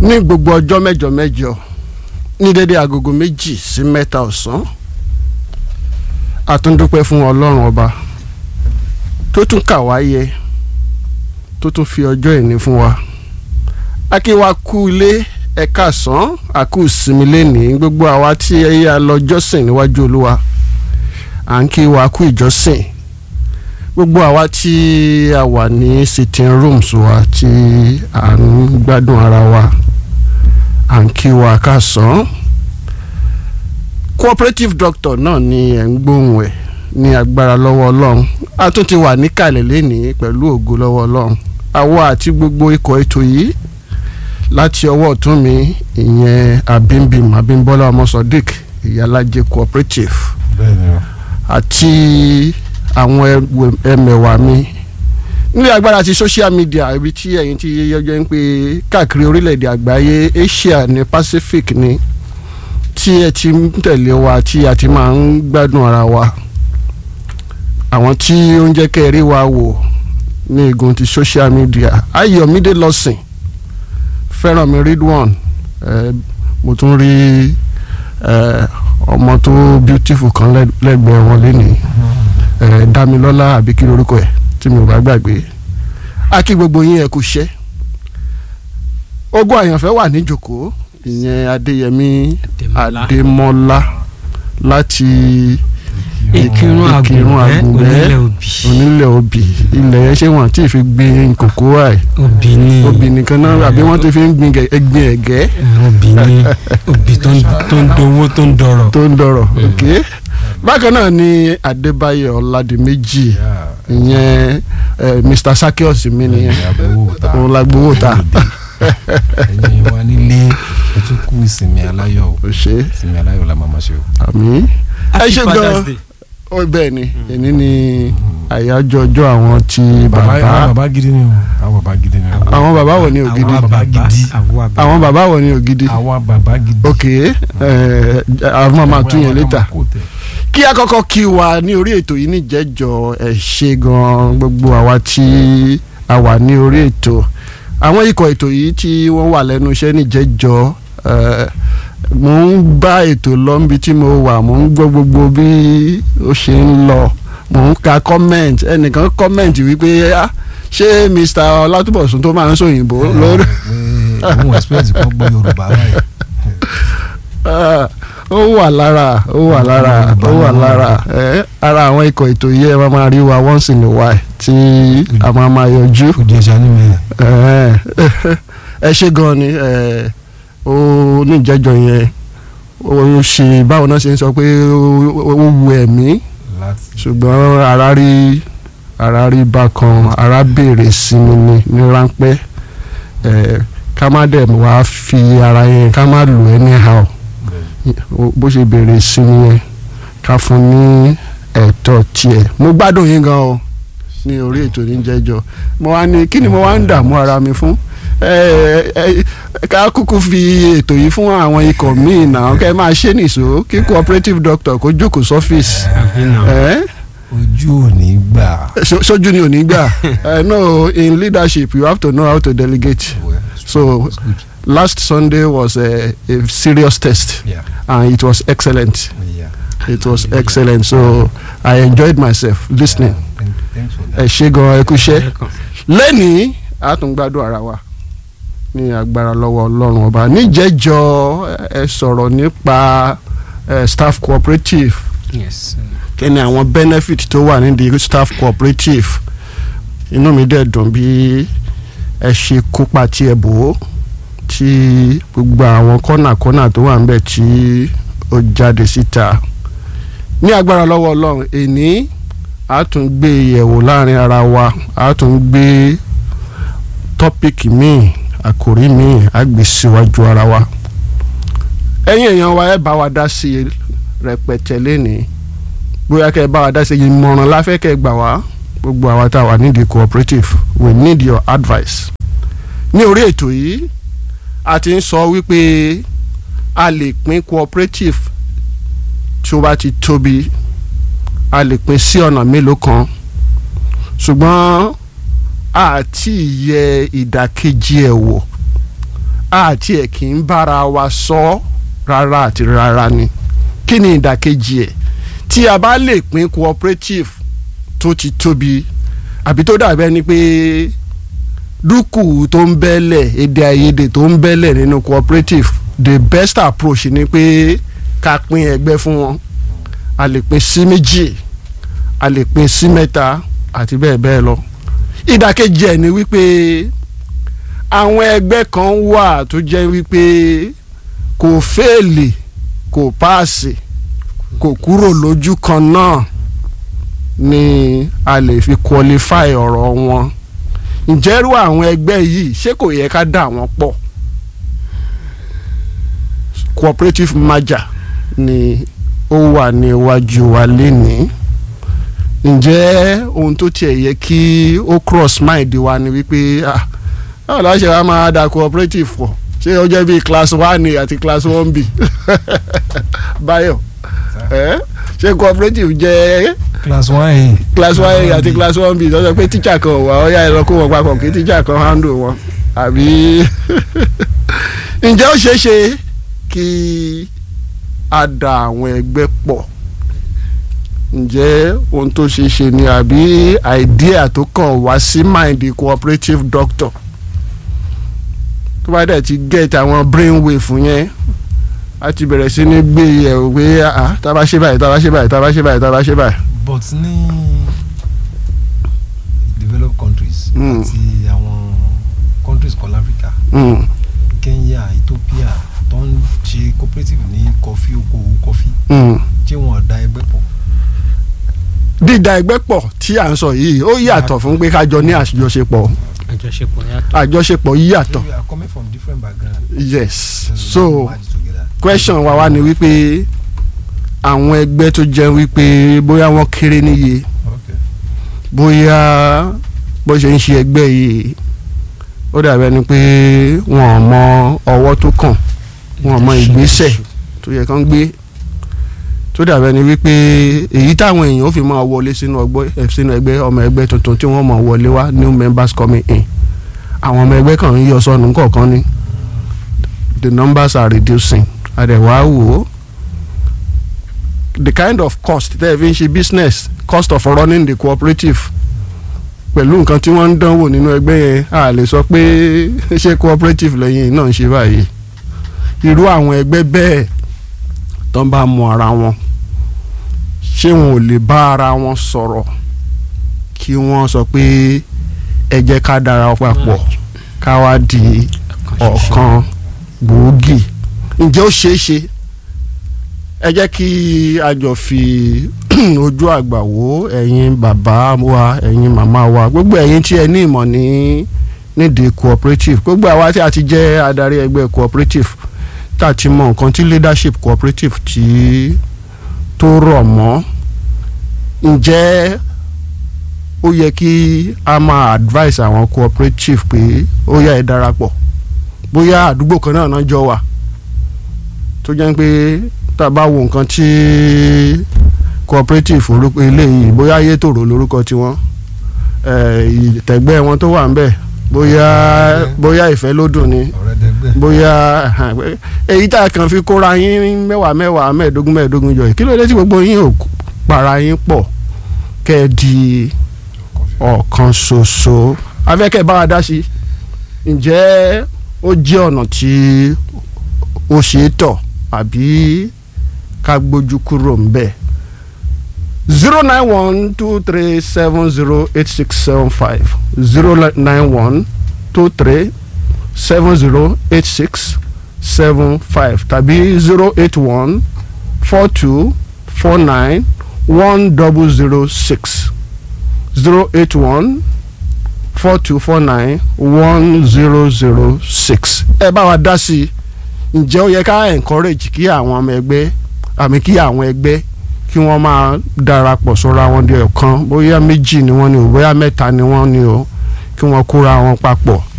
ní gbogbo ọjọ́ mẹ́jọ mẹ́jọ ní dédé agogo méjì sí mẹ́ta ọ̀sán àtúndúpẹ́ fún ọlọ́run ọba tó tún kà wá yẹ tó tún fi ọjọ́ ìní fún wa akíwá kú ilé ẹ̀ka sàn àkú ìsinmi lẹ́nìí gbogbo àwa tí ẹ̀yẹ alọ́jọ́sìn níwájú olúwa à ń kí wa kú ìjọsìn gbogbo àwa tí a wà ní sitting rooms wa tí à ń gbádùn ara wa à ń kí wa ká sàn cooperative doctor náà ni ẹ̀ ń gbóhùn ẹ̀ ní agbára lọ́wọ́ ọlọ́run a tún ti wà níkàlẹ̀ lénìí pẹ̀lú ògo lọ́wọ́ ọlọ́run àwa àti gbogbo ikọ̀ ètò yìí láti ọwọ́ ọ̀tún mi ìyẹn abimbim abimbola ọmọ sodiq ìyálàjẹ cooperative bẹ́ẹ̀ni o àti àwọn ẹmẹ̀wà mi nílé agbára ti social media ibi tí ẹ̀yin ti yẹjọ́ ń pè káàkiri orílẹ̀-èdè àgbáyé Asia ní Pacific ní tí ẹ ti ń tẹ̀lé wa tí a ti máa ń gbádùn ara wa àwọn tí ó ń jẹ́ kẹ́ ẹ rí wa wò ní igun ti social media Ayọ̀mídé lọ́sìn Fẹ́rànmi Ridwan eh, mo tún rí eh, ọmọ tó beautiful kan lẹ́gbẹ̀ẹ́ wọn lénìí eh, Dámilọ́lá àbí kí lorúkọ ẹ̀ tí mi ò bá gbàgbé a kí gbogbo yín ẹ kú iṣẹ́ ogún àyànfẹ́ wà níjòkó ìyẹn Adéyẹmí Adémọ́lá. Adémọ́lá láti ìkírun àgùnbẹ́ onílẹ̀ òbí onílẹ̀ òbí ilẹ̀ yẹn ṣé wọ́n ti fi gbin kòkó àì òbí ni òbí nìkan náà àbí wọ́n ti fi ń gbin gẹ- gbin ẹ̀gẹ́ òbí ni òbí tó ń tó ń dowó tó ń dọrọ̀ tó ń dọ̀rọ̀ ok bákan náà ni Adébáyọ̀ Ọládìméjì ìyẹn eh, Mr Sakios mi nìyẹn agbowó ta òun la gbowó ta ẹ̀yin wa nílé ẹ tún kú ìsinmi aláyọ̀ o ó ṣe ìsinmi aláyọ̀ la màmá ṣe o. àmì ẹ Happy ṣe Father's gan Day. ó bẹ́ẹ̀ ni èní ni àyájọ́ ọjọ́ àwọn ti bàbá àwọn bàbá bàbá gidi ni o àwọn bàbá gidi ni o. àwọn bàbá wo ni ògidì àwa bàbá bàbá gidi. àwa bàbá àwọn bàbá wo ni ògidì àwọn bàbá gidi. ok eh, àwọn máa tún yẹn létà. Àwọn kò tẹ̀. kí a kọ́kọ́ kí wa ní orí ètò yìí níjẹ́jọ́ ẹ̀ ṣe gan gbogbo àwa tí a wà ní orí ètò àwọn ikọ̀ ètò yìí tí wọ́n wà lẹ́nu iṣẹ́ níjẹ́jọ́ ẹ̀, mò ń bá ètò lọ níbi tí mo wà mò ń gbọ́ gbogbo bí ó ṣe ń lọ mò ń ka comment ẹnìkan comment wípé "Ah, ṣé Mr. Ọlátúbọ̀sún tó máa ń sòyìnbó lórí pé òun expect kan gbọ́ Yorùbá báyìí. Ah, ó wà lára ó wà lára ó wà lára ẹ ara àwọn ikọ̀ ètò yìí ẹ máa máa rí wa once in a while tí a máa máa yọjú kò di ẹja ní mi. ẹ ẹ ṣe gan ni ẹ ó níjẹjọ yẹn ó ṣe báwo náà ṣe ń sọ pé ó ó wu ẹ̀mí láti ṣùgbọ́n ara rí ara rí bákan ara béèrè sinmi ni ní ráńpẹ́ ẹ ká má dẹ̀ wá fi ara yẹn ká má lò anyhow bó ṣe béèrè sinmi yẹn ká fún ní ẹ̀tọ́ tiẹ̀ mo gbádùn yín gan o ní orí ètò níjẹ́jọ́ mo wá ní kí ni mo wá ń dààmú ara mi fún ẹ ẹ ká kúkú fi ètò yìí fún àwọn ikọ̀ míì náà kẹ́ ẹ máa ṣe nìṣó kí cooperative doctor kó jókòó sọ́fíìsì àbí náà ẹ ojú ò ní gbà. so- sójú ni ò ní gbà ẹ no in leadership you have to know how to delegate So- It's good. last Sunday was a, a serious test Yeah. and it was excellent Yeah. it was excellent so I enjoyed myself listening Yeah. Thank- Thanks for ẹ that. ṣé gan ẹ kú iṣẹ́ Welcome. lẹ́nìí a tún gbádùn ara wa ní agbára lọ́wọ́ ọlọ́run ọba níjẹ́jọ́ ẹ sọ̀rọ̀ nípa eh, staff cooperative yes kí ni àwọn benefit tó wà nídìí staff cooperative inú mi dẹ̀ dùn bí ẹ ṣe kópa tí ẹ bò ó tí gbogbo àwọn kọ́nà-kọ́nà tó wà níbẹ̀ tí ó jáde síta ní agbára lọ́wọ́ ọlọ́run èní a tún gbé yẹ̀wò láàrin ara wa a tún gbé tọ́pìkì míì àkòrí míì a gbé síwájú ara wa ẹ̀yin èèyàn wa ẹ bá wa dá sí i rẹpẹtẹ lénìí bóyá kẹ́ ẹ bá wa dá sí i ìmọ̀ràn la fẹ́ kẹ́ ẹ gbà wá gbogbo àwa tá a wà nídìí cooperative we need your advice ní orí ètò yìí a ti ń sọ wípé a lè pín cooperative tí ó bá ti tóbi a lè pín sí ọ̀nà mélòó kan ṣùgbọ́n àti yẹ ìdàkejì ẹ̀ wò àti ẹ̀ kì í bára wa sọ rárá àti rárá ni kí ni ìdàkejì ẹ̀ tí a bá lè pín cooperative tó ti tóbi àbí tó dàbẹ́ ni pé dúkù tó ń bẹ́lẹ̀ èdè àìyedè tó ń bẹ́lẹ̀ nínú cooperative the best approach ni pé ká pín ẹgbẹ́ fún wọn a lè pín sí méjì a lè pín sí mẹ́ta àti bẹ́ẹ̀ bẹ́ẹ̀ lọ ìdàkejì ẹ̀ ni wípé àwọn ẹgbẹ́ kan wà tó jẹ́ wípé kò fẹ́ẹ̀lì kò páàsì kò kúrò lójú kan náà ni a lè fi qualify ọ̀rọ̀ wọn ǹjẹ́ irú àwọn ẹgbẹ́ yìí ṣé kò yẹ ká dà wọ́n pọ̀ cooperative merger ni ó wà ní iwájú wa lénìí ǹjẹ́ ohun tó tiẹ̀ yẹ kí ó cross mind wa ni wípé ah báwo la ṣe wá máa da cooperative pọ̀ ṣé ó jẹ́ bíi class one A àti class one B Báyọ̀ ẹ́ ṣé cooperative jẹ́ class one a. class one A àti class one B tó sọ pé teacher kan wà ó yá ẹ lọ kó wọn papọ̀ kí teacher kan handle wọn àbí ǹjẹ́ ó ṣeé ṣe kí a da àwọn ẹgbẹ́ pọ̀ ǹjẹ́ ohun tó ṣeé ṣe ni àbí idea tó kàn wá sí mind cooperative doctor tó bá dẹ̀ ti get àwọn brain wave yẹn a ti bẹ̀rẹ̀ sí ní gbé yẹ̀ pé ah tá a bá ṣe báyìí tá a bá ṣe báyìí tá a bá ṣe báyìí tá a bá ṣe báyìí. but ní developed countries Mm. àti àwọn countries kan láfíríkà Mm, Kenya Ethiopia tó ń ṣe cooperative ní kọfí okòwò kọfí mm. tí wọn da ẹgbẹ́ pọ̀ dídá ẹgbẹ́ pọ̀ tí à ń sọ yìí ó yàtọ̀ fún pé ká jọ ní àjọṣepọ̀ àjọṣepọ̀ yàtọ̀. àjọṣepọ̀ yàtọ̀ we are coming from different backgrounds yes Then we so merge together. question wa wá ni wípé àwọn ẹgbẹ́ tó jẹ́ wípé bóyá wọ́n kéré níye okay bóyá bó ṣe ń ṣe ẹgbẹ́ yìí ó dàbí ẹni pé wọn ò mọ ọwọ́ tó kàn wọn ò mọ ìgbésẹ̀ tó yẹ kán gbé tó dàbí ẹni wípé èyí táwọn èèyàn ó fi máa wọlé sínú ọgbọ́ ẹ̀ sínú ẹgbẹ́ ọmọ ẹgbẹ́ tuntun tí wọ́n máa wọlé wá new members coming in àwọn ọmọ ẹgbẹ́ kan ń yọ sọnù kọ̀ọ̀kan ni the numbers are reducing àdẹ̀wá wò ó the kind of cost tẹ́ ẹ fi ń ṣe business cost of running the cooperative pẹ̀lú nǹkan tí wọ́n ń dánwò nínú ẹgbẹ́ yẹn a lè sọ pé ṣé cooperative lẹ́yìn náà ń ṣe báyìí irú àwọn ẹgbẹ́ bẹ́ẹ̀ tó ń bá mọ ara wọn ṣé wọn ò lè bá ara wọn sọ̀rọ̀ kí wọ́n sọ pé ẹ jẹ́ ká dára papọ̀ ká wá di ọ̀kan gbòógì ǹjẹ́ ó ṣeé ṣe ẹ jẹ́ kí a jọ fi ojú àgbà wo ẹ̀yin bàbá wa ẹ̀yin màmá wa gbogbo ẹ̀yin tí ẹ ní ìmọ̀ ní nídìí cooperative gbogbo àwa tí a ti jẹ́ adarí ẹgbẹ́ cooperative tá a ti mọ nǹkan tí leadership cooperative tí tó rọ̀ mọ́ ǹjẹ́ ó yẹ kí a máa advice àwọn cooperative pé ó yá ẹ darapọ̀ bóyá àdúgbò kan náà náà jọ wà tó jẹ́ pé tá a bá wo nǹkan tí cooperative orúkọ eléyìí bóyá ayétòrò lórúkọ tiwọn ìtẹ̀gbẹ́ wọn tó wà ń bẹ̀ bóyá bóyá ìfẹ́ ló dùn ni ọ̀rẹ́dẹ́gbẹ́ bóyá èyí tá a kàn fi kóra yín mẹ́wàá mẹ́wàá mẹ́ẹ̀ẹ́dógún mẹ́ẹ̀ẹ́dógún jọ yìí kí ló dé tí gbogbo yín ò para yín pọ̀ kẹ́ ẹ di ọ̀kan ṣoṣo afẹ́kẹ́ bá wa dá sí ǹjẹ́ ó jẹ́ ọ̀nà tí ó ṣe é tọ̀ àbí ká gbójú kúrò ń bẹ̀ zero nine one two three seven zero eight six seven five zero nine one two three seven zero eight six seven five tàbí zero eight one four two four nine one double zero six zero eight one four two four nine one zero zero six. ẹ bá wa dá sí i ǹjẹ́ ó yẹ ká encourage kí àwọn ọmọ ẹgbẹ́ àmì kí àwọn ẹgbẹ́ kí wọ́n máa darapọ̀ sọ́ra wọn di ọ̀kan bóyá méjì ni wọ́n ní o bóyá mẹ́ta ni wọ́n ní o kí wọ́n kóra wọn papọ̀